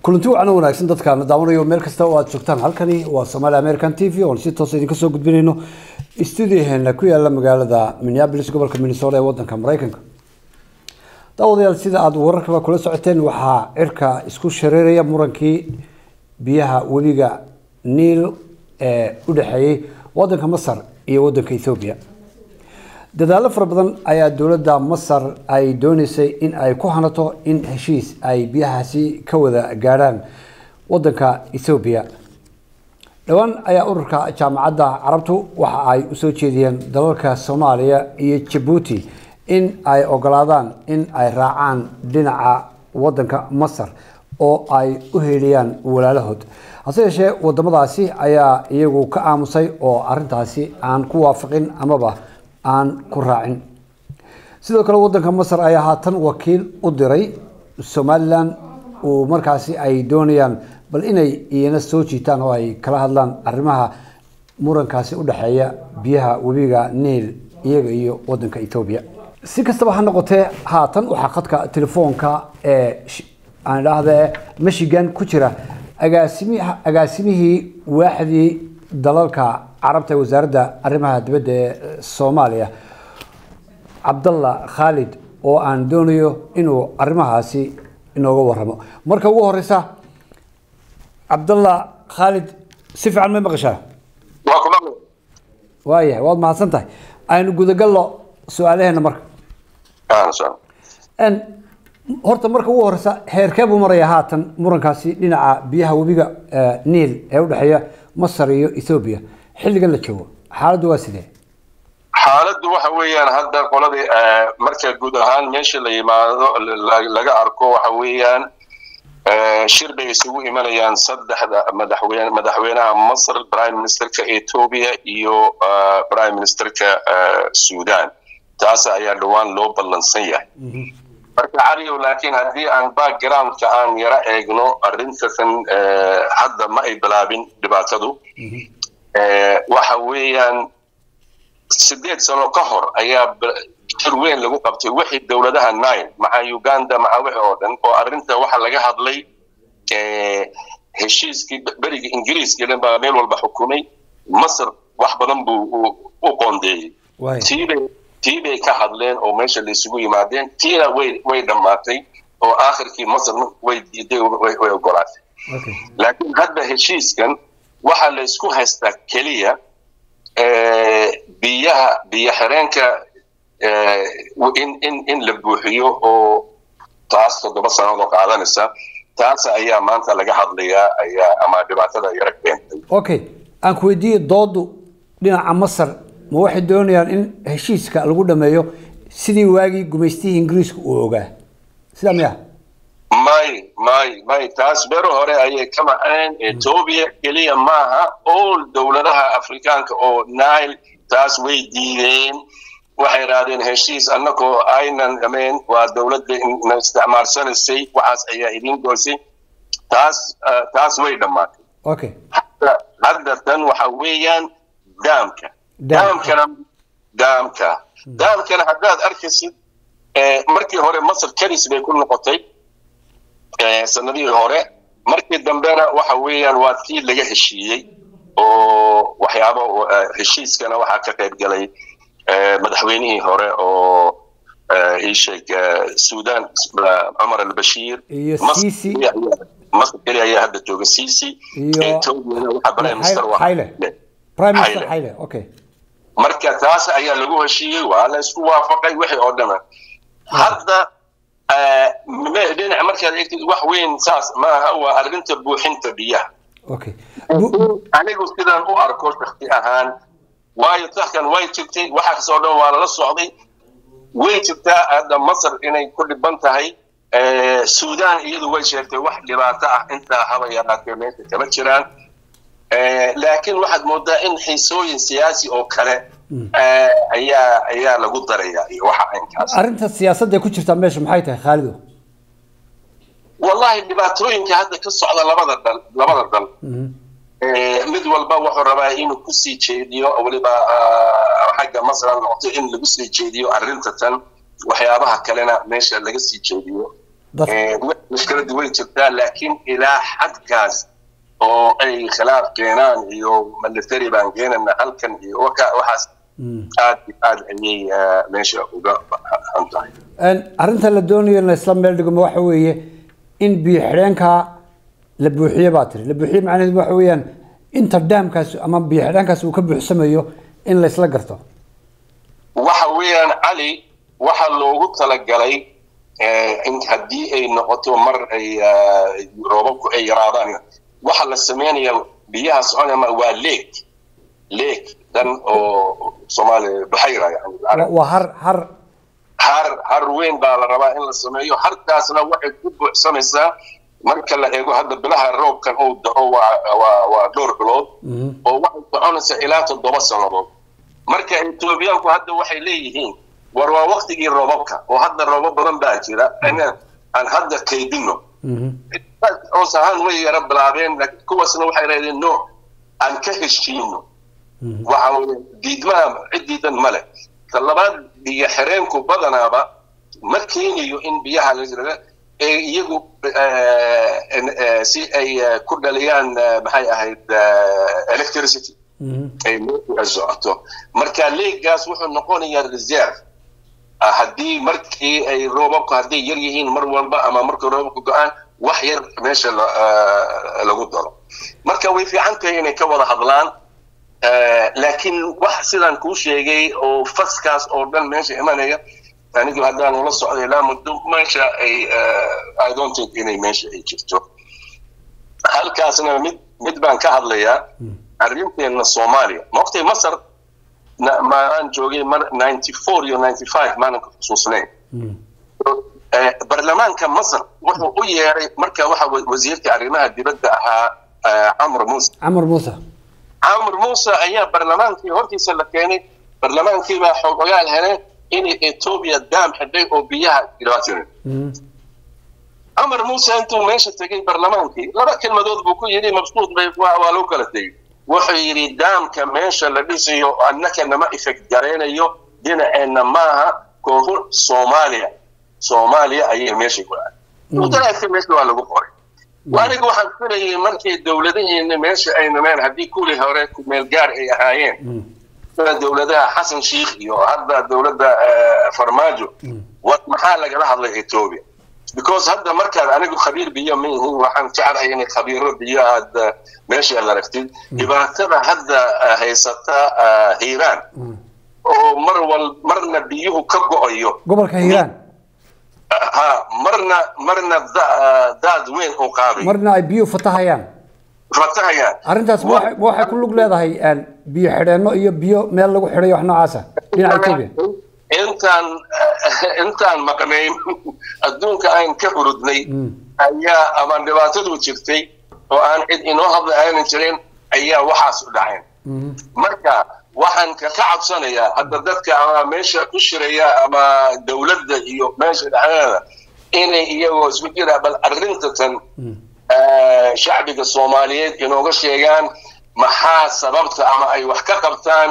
kulanti wacan wanaagsan dadkaana daawanayo meel kasta oo aad joogtaan halkani waa somaali american t v oon si toos idinka soo gudbinayno studioheena ku yaala magaalada minneapolis gobolka minnesota ee wadanka mareykanka daawadayaal sida aada wararkaba kula socoteen waxaa cirka isku shareeraya murankii biyaha webiga niil ee u dhexeeyey wadanka masar iyo wadanka ethoobiya dadaalo fara badan ayaa dowladda masar ay dooneysay in ay ku hanato in heshiis ay biyahaasi ka wada gaadhaan wadanka ethoobiya dhowaan ayaa ururka jaamacadda carabtu waxa ay usoo jeediyeen dalalka soomaaliya iyo jabuuti in ay ogolaadaan in ay raacaan dhinaca wadanka masar oo ay u heliyaan walaalahood hase yeeshee wadamadaasi ayaa iyagu ka aamusay oo arintaasi aan ku waafaqin amaba aan ku raacin sidoo kale wadanka masar ayaa haatan wakiil u diray somalilan uu markaasi ay doonayaan bal inay iyana soo jiitaan oo ay kala hadlaan arrimaha murankaasi u dhexeeya biyaha webiga niil iyaga iyo wadanka ethoobiya si kastaba ha noqotee haatan waxaa khadka telefoonka ee aan idhaahda michigan ku jira agaasimi agaasimihii waaxdii dalalka carabta ee wasaaradda arrimaha dibadda ee soomaaliya cabdalla khaalid oo aan doonayo inuu arrimahaasi inooga waramo marka ugu horeysa cabdalla khaalid si fiican may maqashaa waayahay waad mahadsan tahay aynu gudagallo su-aalaheena marka horta marka ugu horeysa heerkee buu maraya haatan murankaasi dhinaca biyaha webiga niil ee udhexeeya masar iyo ethoobiya xilligan la joogo xaaladdu waa sidee xaaladdu waxa weeyaan hadda qoladii marka guud ahaan meesha la yimaado laga arko waxa weeyaan shir bay isugu imanayaan saddexda madaxweyne madaxweynaha masr prime ministerka ethoobia iyo prime ministerka sudan taas ayaa dhowaan loo ballansan yahay marka caliyow laakiin haddii aan backgroundka aan yaro eegno arrintakan hadda ma ay bilaabin dhibaatadu waxa weeyaan sideed sano ka hor ayaa jir weyn lagu qabtay wixii dowladaha nile maca uganda maca wixii oo dhan oo arrinta waxa laga hadlay heshiiskii beriga ingiriiska dhan baa meel walba xukumay masar wax badan buu u qoondeeyey tiibay tii bay ka hadleen oo meesha la isugu yimaadeen tiina way way dhammaatay oo aakhirkii masar way diiday way ogolaatay laakiin hadda heshiiskan waxaa la isku haystaa keliya biyaha biyo xireenka in in in la buuxiyo oo taas toddoba sannadood qaadanaysa taas ayaa maanta laga hadlayaa ayaa ama dhibaatada yara keentay okay aan ku weydiiye doodu dhinaca masar ma waxay doonayaan in heshiiska lagu dhameeyo sidii waagii gumaystihii ingiriiska uu ogaa sidaa miya may may may taas bero hore ayay ka macneen ethoobia keliya maaha all dowladaha afrikaanka oo nile taas way diideen waxay idhaahdeen heshiis annagoo aynan dhameen waa dowladda na isticmaalsanaysay waxaas ayaa idin goysay taas taas way dhammaatay okay hadda tan waxa weeyaan daamka daamkana daamka daamkana haddaad arkaysid markii hore masar karis bay ku noqotay sanadihii hore markii dambena waxa weeyaan waa tii laga heshiiyey oo waxyaabo heshiiskana waxaa ka qayb galay madaxweynihii hore oo isheeg sudan cumar albashiir masar keliya ayaa hadda jooga sisi etoobiyana waxaa prime minister prime minister xayle okay marka taas ayaa lagu heshiiyey waa la isku waafaqay wixii oo dhama hadda dhinac markaad eegtid wax weyn saas maaha waa arrinta buuxinta biyaha okay anigu sidaan u arko shakti ahaan waayo tahkan way jirtay waxa kasoo dhan waa lala socday way jirtaa hadda masar inay ku dhiban tahay sudan iyadu way sheegtay wax dhibaato ah intaa haba yaraatee meesha kama jiraan laakiin waxaad moodaa in xiisooyin siyaasi oo kale ayaa ayaa lagu daraya iyo waxa aynkaas arrinta siyaasadda ku jirtaa meesha maxay tahay khaalido wallahi dhibaatooyinka hadda ka socda labada dal labada dal mid walba wuxuu rabaa inuu kusii jeediyo weliba xagga masar noqoto in lagu sii jeediyo arrinta tan waxyaabaha kalena meesha laga sii jeediyo mushkiladu way jirtaa laakiin ilaa xadkaas oo ay khilaaf keenaan iyo military baan keenana halkan iyo waxaas aad iyo aad ayay meesha uga xun tahay arrinta la doonayo in la isla meel dhigmo waxa weeye in biyo xidheenka la buuxiye baa tiri la buuxiye macnaheedu waxa weeyaan inta daamkaas ama biyo xidheenkaas uu ka buuxsamayo in la isla garto waxa weeyaan cali waxa loogu talagalay haddii ay noqoto mar ay roobabku ay yaraadaan waxa la sameynaya biyaha soconaya waa leeg leeg dan oo soomaaliya baxayra yani waa har har har har weyn baa la rabaa in la sameeyo harkaasna waxay ku buuxsamaysaa marka la eego hadda bilaha roobkan uu dao waa waa waa dhowr bilood oo waxay soconaysaa ilaa toddoba sannadood marka etoobiyaanku hadda waxay leeyihiin war waa waktigii roobabka oo hadda roobab badan baa jira aan hadda kaydino hoos ahaan way yara bilaabeen laakiin kuwaasna waxay leedeen no aan ka heshiino waxa weye diidmaha ciddiidan male ta labaad biyo xireenku badanaaba ma keenayo in biyaha la jira ee iyagu si ay ku dhaliyaan maxay ahayd electricity ay meesha socoto marka leegaas wuxuu noqonayaa reserve haddii markii ay roobabku hadday yar yihiin mar walba ama markay roobabku go-aan wax yar meesha lagu daro marka way fiican tahay inay ka wada hadlaan laakiin wax sidaan kuu sheegay oo faskaas oo dhan meesha imanaya anigu haddaan ula socday ilaa muddo meesha ay i don't think inay meesha ay jirto halkaasna mid mid baan ka hadlayaa arrinteenna soomaaliya maogtay masar maan joogay mar ninety four iyo ninety five maalinka xusuusnayn barlamaanka masar wuxuu u yeeray marka waxa wasiirka arrimaha dibadda ahaa camr muuse camar muuse camr muuse ayaa barlamaankii hortiisa la keenay barlamaankii baa xoog ogaal heleen inay etoobiya daam xidhay oo biyaha dhibaatinin camar muuse intuu meesha tegay barlamaankii laba kelmadood buu ku yidhi mabsuud bay waa loo kala tegey wuxuu yidhi daamka meesha la dhisayo annaka nama effect garaynayo dhinaceenna maaha koonfur soomaaliya soomaaliya ayay meesha ku aad mudalaagta meesha waa lagu qoray aniga waxaan filayay markay dowladaheena meesha ay nameen haddii kuwii hore kumeel gaar ay ahaayeen dowladaha xasan sheikh iyo hadda dowladda farmaajo maxaa lagala hadlay ethiopia because hadda markaad anigu khabiir biyo ma yihiin waxaan jeclahay inay khabiiro biyo aad meesha aad aragtid dhibaatada hadda haysata hiiraan oo mar wal marna biyuhu ka go-ayo gobolka hiiraan ha marna marna daad weyn uu qaaday marna ay biyuhu fatahayaan fatahayaan arrintaas ma waxay ku lug leedahay biyo xidheenno iyo biyo meel lagu xidhay wax noocaasa dhinaca etoobiya intaan intaan maqnayn adduunka aan ka hurudnay ayaa ama dhibaatadu jirtay oo aan cid inoo hadla aanan jirin ayaa waxaas u dhaceen marka waxaan ka cabsanayaa hadda dadka ama meesha ku shiraya ama dowladda iyo meesha dhexdeeda inay iyagoo isku jira bal arrintatan shacbiga soomaaliyeed inooga sheegaan maxaa sababta ama ay wax ka qabtaan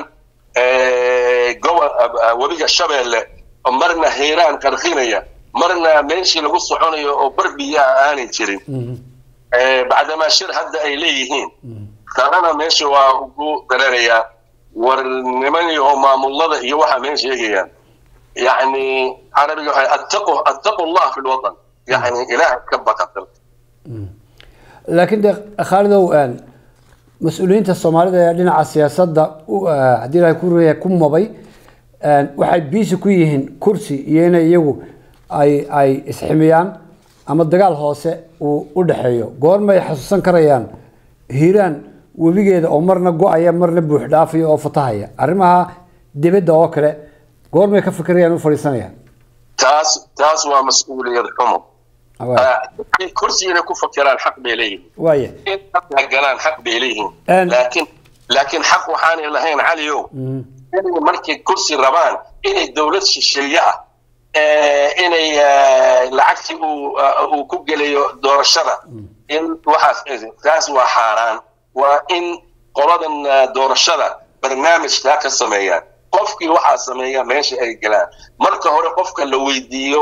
webiga shabeelle marna hiiraan qarqinaya marna meeshii lagu soconayo oo bar biyaha aanay jirin bacdamaa shir hadda ay leeyihiin talana meesha waa ugu dareerayaa war nimanyo maamulada iyo waxaa meen sheegayaan yani carabiga waxay attaqu attaqu allah fi lwatan yani ilaah ka baqa dalka laakiin de khaalidow mas-uuliyiinta soomaalida ee dhinaca siyaasadda haddii ilahay ku reeya ku mabay waxay biisi ku yihiin kursi iyo inay iyagu ay ay isximiyaan ama dagaal hoose uu u dhexeeyo goormay xasuusan karayaan hiiraan webigeeda oo marna go-aya marna buux dhaafaya oo fatahaya arrimaha dibadda oo kale goormay ka fikirayaan u fadhiisanayaan taas taas waa mas-uuliyad xumo kursi inay ku fakiraan xaq bay leeyihiin waaya in galaan xaq bay leeyihiin laakiin laakiin xaq waxaanay lahayn caliow inay markay kursi rabaan inay dowlad shisheeye ah inay lacagtii uu uu ku gelayo doorashada in waxaas taas waa xaaraan waa in qoladan doorashada barnaamijkaa ka sameeyaan qofkii waxaa sameeya meesha ay galaan marka hore qofka la weydiiyo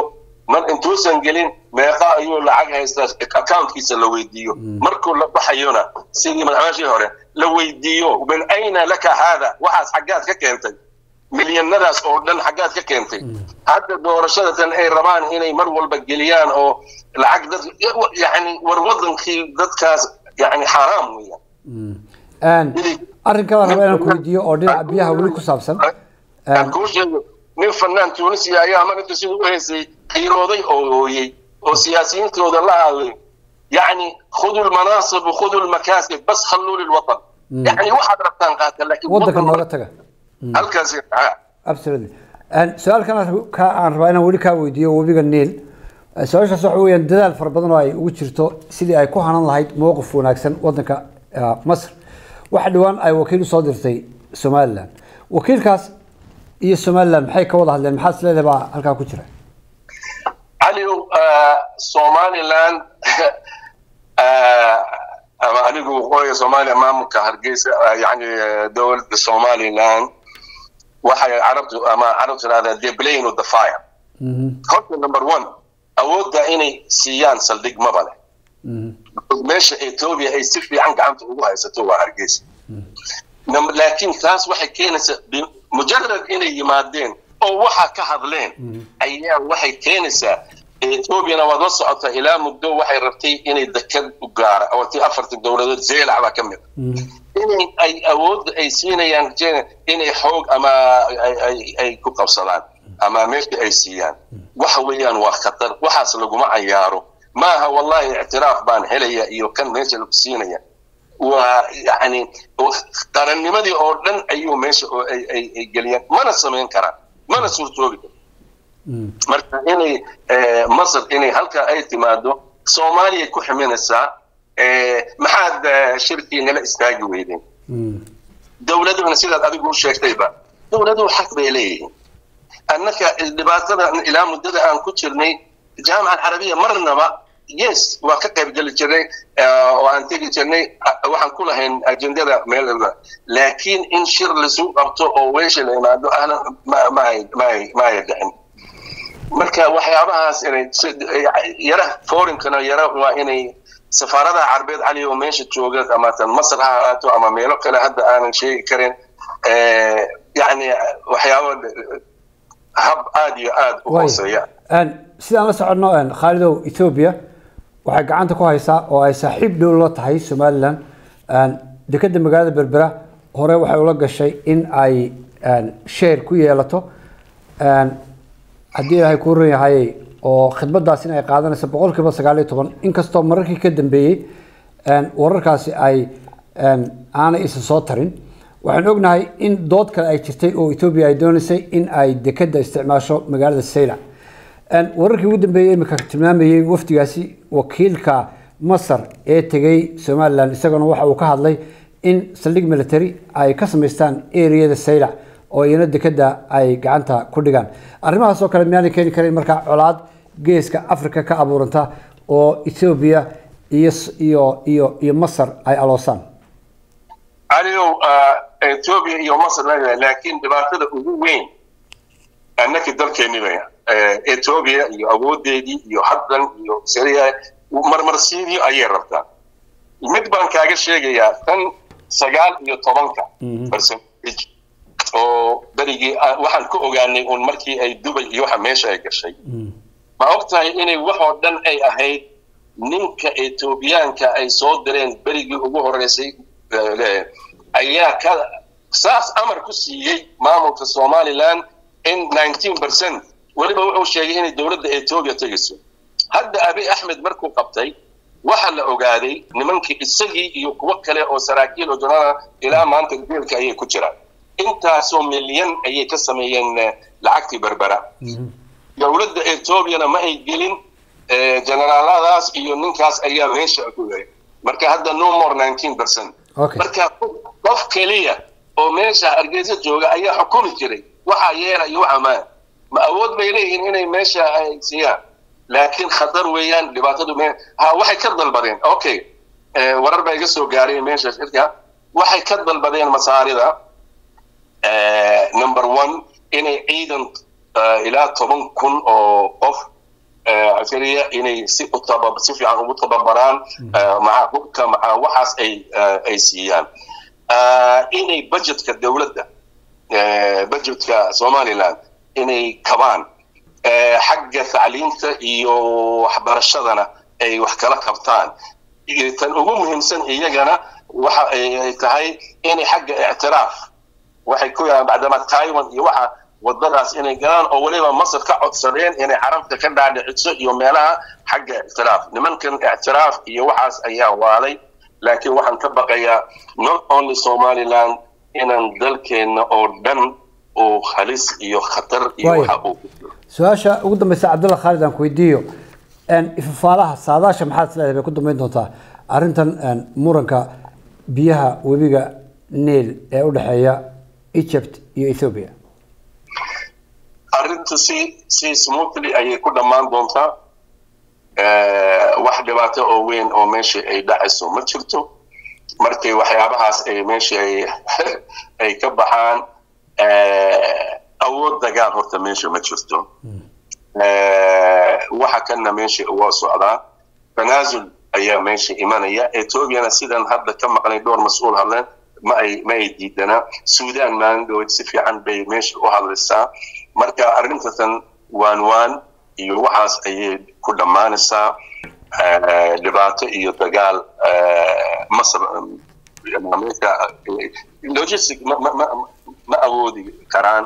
mar intuusan gelin meeqa ayuu lacag haystaa accountkiisa la weydiiyo markuu la baxayona sidii madaxweynashii hore la weydiiyo min ayna laka haada waxaas xaggaad ka keentay milyanadaas oo dhan xaggaad ka keentay hadda doorashadatan ay rabaan inay mar walba geliyaan oo lacag dad yani war wadankii dadkaas yani xaaraam weeyaan arrinka baan rabaa inaan ku weydiiyo oo dhinaca biyaha weli ku saabsan kuu sheego nin fanaan tunisia ayaa marinta siduu u haysay qiirooday oo ooyey oo siyaasiyiintooda la hadlay yani khudu lmanaasib khudu lmakaasib bas khalluu lilwatan yani waxaad rabtaan qaata laakiin waddanka nooga taga halkaas absolutely su-aalkan aan rabaa inaan weli kaa weydiiyo webiga niil su-aashaas waxa weeyaan dadaal fara badan oo ay ugu jirto sidii ay ku hanan lahayd mowqif wanaagsan waddanka masr waxa dhowaan ay wakiil usoo dirtay somaliland wakiilkaas iyo somaliland maxay ka wada hadleen maxaa isleedahay baa halkaa ku jira caliow somaliland ama anigu waqooyiga soomaaliya maamulka hargeysa yani dowladda somaliland waxay carabtu ama carabtu tirahdaa the plane of the fire horta number one awoodda inay siiyaan saldhig maba leh meesha ethiopia ay si fiican gacanta ugu haysato waa hargeysa laakiin taas waxay keenaysaa mujarad inay yimaadeen oo waxa ka hadleen ayaa waxay keenaysaa ethoobiana waad la socotaa ilaa muddo waxay rabtay inay dekad u gaara oo tii afarta dowladood zeelac baa ka mid inay ay awoodda ay siinayaan inay xoog ama ay ku qabsadaan ama meesha ay siiyaan waxa weeyaan waa khatar waxaas laguma cayaaro maaha wallahi ictiraaf baan helaya iyo kan meesha lagu siinaya waa yani qarannimadii oo dhan ayuu meesha ay geliyaan mana samayn karaan mana suurtoobi karo marka inay masr inay halkaa ay timaado soomaaliya ku ximinaysaa maxaad shirkii nala istaagi weydeen dowladuhuna sidaad adigu u sheegtayba dowladuhu xaq bay leeyihiin annaka dhibaatada ilaa muddada aan ku jirnay jaamica alcarabiya marnaba yes waa ka qayb geli jirnay oo aan tegi jirnay waxaan ku lahayn ajendada meel laakiin in shir lasu qabto oo weesha la imaado ahlan maaya dhicin marka waxyaabahaas inay yara foreignkana yara waa inay safaaradaha carbeed cali oo meesha jooga ama tan masar ha ahaato ama meelo kale hadda aanan sheegi karin yani waxyaaba hab aada iyo aada u hooseeya sidaan la soconno khaalidow ethoobia waxay gacanta ku haysaa oo ay saaxiib dhow la tahay somaliland dekeda magaalada berbera hore waxay ula gashay in ay share ku yeelato haddii ilaahay kuu ran yahay oo khidmadaas in ay qaadanayso boqol kiiba sagaal iyo toban inkastoo mararkii ka dambeeyey wararkaasi ay aanay isa soo tarin waxaan ognahay in dood kale ay jirtay oo ethoobia ay doonaysay in ay dekeda isticmaasho magaalada saylac wararkii ugu dambeeyey imika tilmaamayey wafdigaasi wakiilka masar ee tegay somaliland isaguna waxa uu ka hadlay in saldhig military ay ka samaystaan areada saylac oo iyana dekeda ay gacanta ku dhigaan arrimahaas oo kale miyaanay keeni karin markaa colaad geeska africa ka abuuranta oo ethoobia iyo iyo iyo iyo masar ay aloosaan caliow ethoobia iyo masar laakiin dhibaatada ugu weyn annaka dalkeeni bay ethoobia iyo awoodeedii iyo haddan iyo syria marmarsiidii ayay rabtaa mid baan kaaga sheegayaa tan sagaal iyo tobanka percentage oo berigii waxaan ku ogaanay un markii ay dubay iyo waxa meesha ay gashay ma og tahay inay waxoo dhan ay ahayd ninka ethoobiyaanka ay soo direen berigii ugu horreysay ayaa ka saas amar ku siiyey maamulka somaliland in nineteen percent weliba wuxuu sheegay inay dowladda ethoobia tegayso hadda abi axmed markuu qabtay waxa la ogaaday nimankii isagii iyo kuwo kale oo saraakiil oo janada ilaa maanta geelka ayay ku jiraan intaasoo milyan ayay ka sameeyeen lacagtii berbera dowladda ethoobiana ma ay gelin generaaladaas iyo ninkaas ayaa meesha ku marka hadda no more nineteen percent marka qof keliya oo meesha hargeysa jooga ayaa xukumi jiray waxaa yeela iyo waxa maa ma awood bay leeyihiin inay meesha ay siiyaan laakiin khatar weeyaan dhibaatadu me ha waxay ka dalbadeen okay warar baa iga soo gaaray meesha shirka waxay ka dalbadeen masaarida number one inay ciidan ilaa toban kun oo qof askariya inay si u taba si fiican ugu tababaraan maca hubka maca waxaas ay ay siiyaan inay budgetka dowladda budgetka somaliland inay kabaan xagga tacliinta iyo waxbarashadana ay wax kala qabtaan tan ugu muhiimsan iyagana waxa ay tahay inay xagga ictiraaf waxay ku yahaan bacdama taiwan iyo waxa wadadaas inay galaan oo weliba masar ka codsadeen inay carabta ka dhaadhiciso iyo meelaha xagga ictiraaf nimankan ictiraaf iyo waxaas ayaa waalay laakiin waxaan ka baqayaa not only somaliland inaan dalkeenna oo dhan uu halis iyo khatar iyo waxa uu su-aasha ugu dambeysa cabdulla khaalid aan ku weydiiyo ifafaalaha saadaasha maxaad isleedahay bay ku dambeyn doontaa arrintan muranka biyaha webiga niil ee u dhexeeya egypt iyo ethiopia arrintu si si smoothly ayay ku dhammaan doontaa wax dhibaato oo weyn oo meesha ay dhacayso ma jirto markay waxyaabahaas ay meesha ay ay ka baxaan awood dagaal horta meesha ma jirto waxa kanna meesha waa socdaa tanaasul ayaa meesha imanaya ethoobiana sidan hadda ka maqlay dhowr mas-uul hadleen ma ay ma ay diidanaa suudaan maalindhood si fiican bay meesha u hadlaysaa marka arrintatan waan waan iyo waxaas ayay ku dhammaanaysaa dhibaato iyo dagaal masar meesha logistic ma ma ma ma awoodi karaan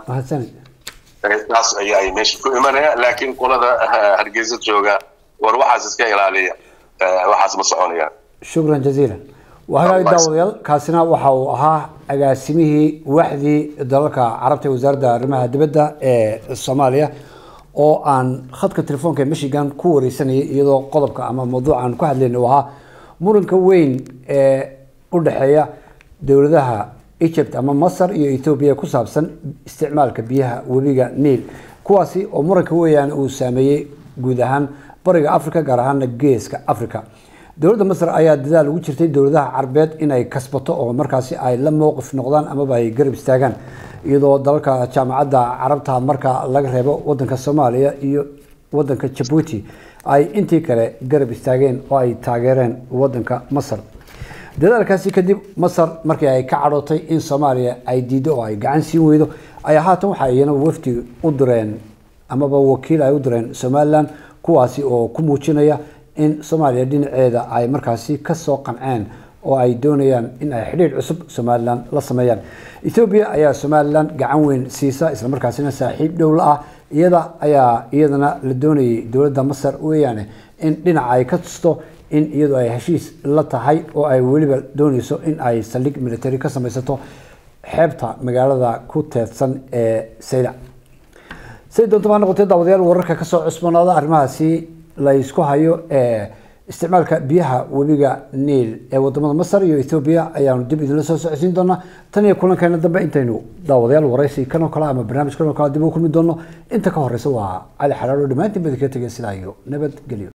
taas ayaa ay meesha ku imanaya laakiin qolada hargeysa jooga war waxaas iska ilaaliya waxaas ma soconayaan shukran jaziila wahagaagi daawadayaal kaasina waxa uu ahaa agaasimihii waxdii dalalka carabta ee wasaaradda arrimaha dibadda ee soomaaliya oo aan khadka telefoonka ee michigan ku wareysanayay iyadoo qodobka ama mawduuca aan ku hadlayna uu ahaa muranka weyn ee u dhexeeya dowladaha egypt ama masar iyo ethoobia ku saabsan isticmaalka biyaha webiga niil kuwaasi oo muranka weeyaan uu saameeyey guud ahaan bariga africa gaar ahaana geeska africa dowladda masar ayaa dadaal ugu jirtay dowladaha carabeed inay kasbato oo markaasi ay la mowqif noqdaan amaba ay garab istaagaan iyadoo dalalka jaamacadda carabta marka laga reebo wadanka soomaaliya iyo wadanka jabuuti ay intii kale garab istaageen oo ay taageereen wadanka masar dadaalkaasi kadib masar markii ay ka cadhootay in soomaaliya ay diido oo ay gacan siin weydo ayaa haatan waxa iyana wafdi u direen amaba wakiil ay u direen somalilan kuwaasi oo ku muujinaya in soomaaliya dhinaceeda ay markaasi kasoo qanceen oo ay doonayaan in ay xidhiidh cusub somalilan la sameeyaan ethoobiya ayaa somalilan gacan weyn siisa islamarkaasina saaxiib dhowla ah iyada ayaa iyadana la doonayay dowladda masar weeyaane in dhinaca ay ka tusto in iyadu ay heshiis la tahay oo ay weliba dooneyso in ay saldhig military ka samaysato xeebta magaalada ku teedsan ee sayda say doonto ha noqotee daawadayaal wararka kasoo cusboonaada arrimahaasi la isku hayo ee isticmaalka biyaha webiga niil ee wadamada masar iyo ethoobia ayaanu dib idinla soo socodsiin doonaa tan iyo kulankeena dambe intaynu daawadayaal waraysi kanoo kale ama barnaamij kanoo kale dib u kulmi doono inta ka horeysa waa cali xalaalo dhammaantiin badi kaga tegay sidaa iyo nabadgelyo